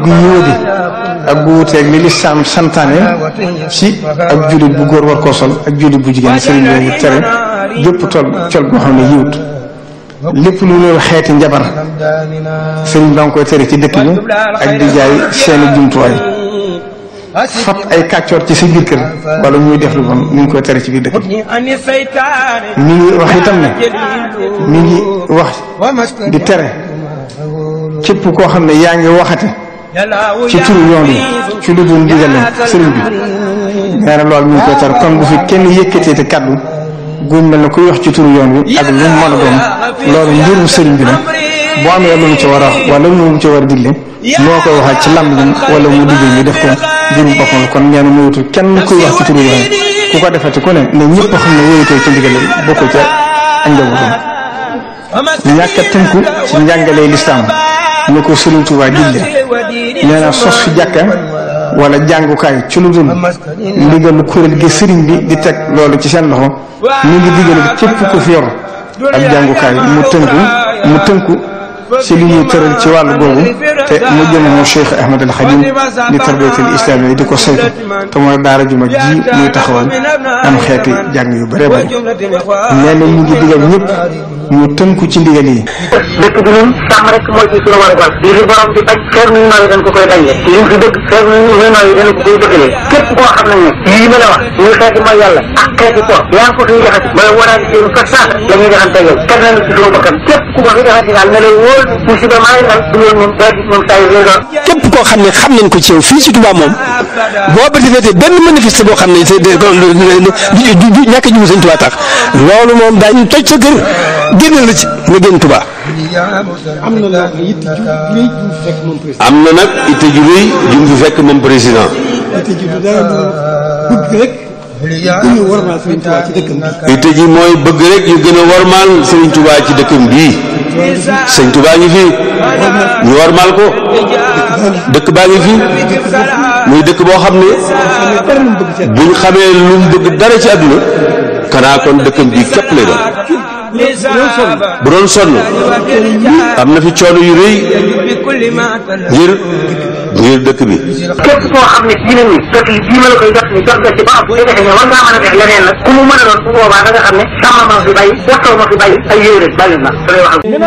gu yóodi ak gu wuteeg li lislaam santaane ci ak jullit bu góor war koo sol ak jullit bu jigéen sëriñ bi tere bépp tol col goo xam ne yiwut lépp lu loolu xeeti njabar sëriñ ba nga koy tere ci dëkk bi ak di jaay seeni jumtuwaay fat ay kàccoor ci sa biir kër wala muy def lu bon mi ngi koy tere ci biir dëkk bi mi ngi wax itam ne mi ngi wax di tere képp koo xam ne yaa ngi waxate ci turu yoon wi ci lu dul ndigal sëriñ bi nee na loolu mi ngi koy tere kon bu fi kenn yëkkatee te kaddu guñ mel ne kuy wax ci turu yoon wi ak lu mu mën a doon loolu mbirum sëriñ bi la boo amee lu mu ci war a wax wala lu mu ci war a digle moo koy waxal ci lamb lim wala mu digal ñu def ko mbirum boppam kon nee na moytu kenn kuy wax ci turu yoon wi ku ko defati ku ne ne ñëpp xam ne wóyutoo ci ndigal bokkul ca ak njabootam ñàkk a tënku ci njàngalee lislaam ñu ko Sëriñ Tuubaa digle nee na sos fi jàkka wala jàngukaay ci lu dul ndigalu kuréel gi sëriñ bi di teg loolu ci seen loxo ñu ngi digal képp ku fi yor ab jàngukaay mu tënku mu tënku ci li ñuy tëral ci wàllu boobu te mu jëm mu Cheikh Ahmad al Khadim di tarbiyatul islam yi di ko saytu te mooy daara ju mag ji muy taxawal am xeeti jàng yu bare bare nee na ñu ngi digal ñëpp ñu tënku ci ndigal yi. dëkk bi ñun sàmm rek mooy ci suñu war a li fi borom di bañ xeer nu nooyi dañ ko koy bañle li fi dëgg xeer nu nooyi dañ ko koy dëggalee képp koo xam ne ne lii ma la wax muy xeeti mooy yàlla ak xeeti po yaa ngi ko fiy jaxati ba waraani seen fas sax la ñuy jaxante yow kenn nañ ci suñu bakkan képp ku ko fi jaxati daal ne lay wóor musiba maa ngi dal du loolu moom daal moom saa yu lay doon képp koo xam ne xam nañ ko ci yow fii ci Touba moom boo ba defee benn manifeste boo xam ne du du ñàkk a jiwu Sëñ Touba tax loolu moom daañu toj sa kër génnal la ci nga génn Touba. am na nag yitte ju rëy ju mu fekk moom président. am na nag itte ju rëy ju mu fekk moom président. yitte ji du dara du bëgg rek ñu warmaal Sëriñ Touba ci dëkkam bi. itte ji mooy bëgg rek ñu gën a warmaal Sëriñ Touba ci dëkkam bii. Sëriñ Touba ngi fi ñu warmaal ko dëkk baa ngi fi muy dëkk boo xam ne buñ xamee lu mu bëgg dara ci àdduna kanaa kon dëkkam bii képp lay doon. bu doon sonn am na fi coono yu rëy ngir ngir dëkk bi. képp koo xam ne ci ni dëkk yi bii ma la koy jox ni jox nga ci ba am bu defee ne war ngaa mën a def leneen nag ku mu mën a doon bu boobaa da nga xam ne sàmm ma fi bàyyi waxtoo ma fi bàyyi ay yéeréer bàyyi na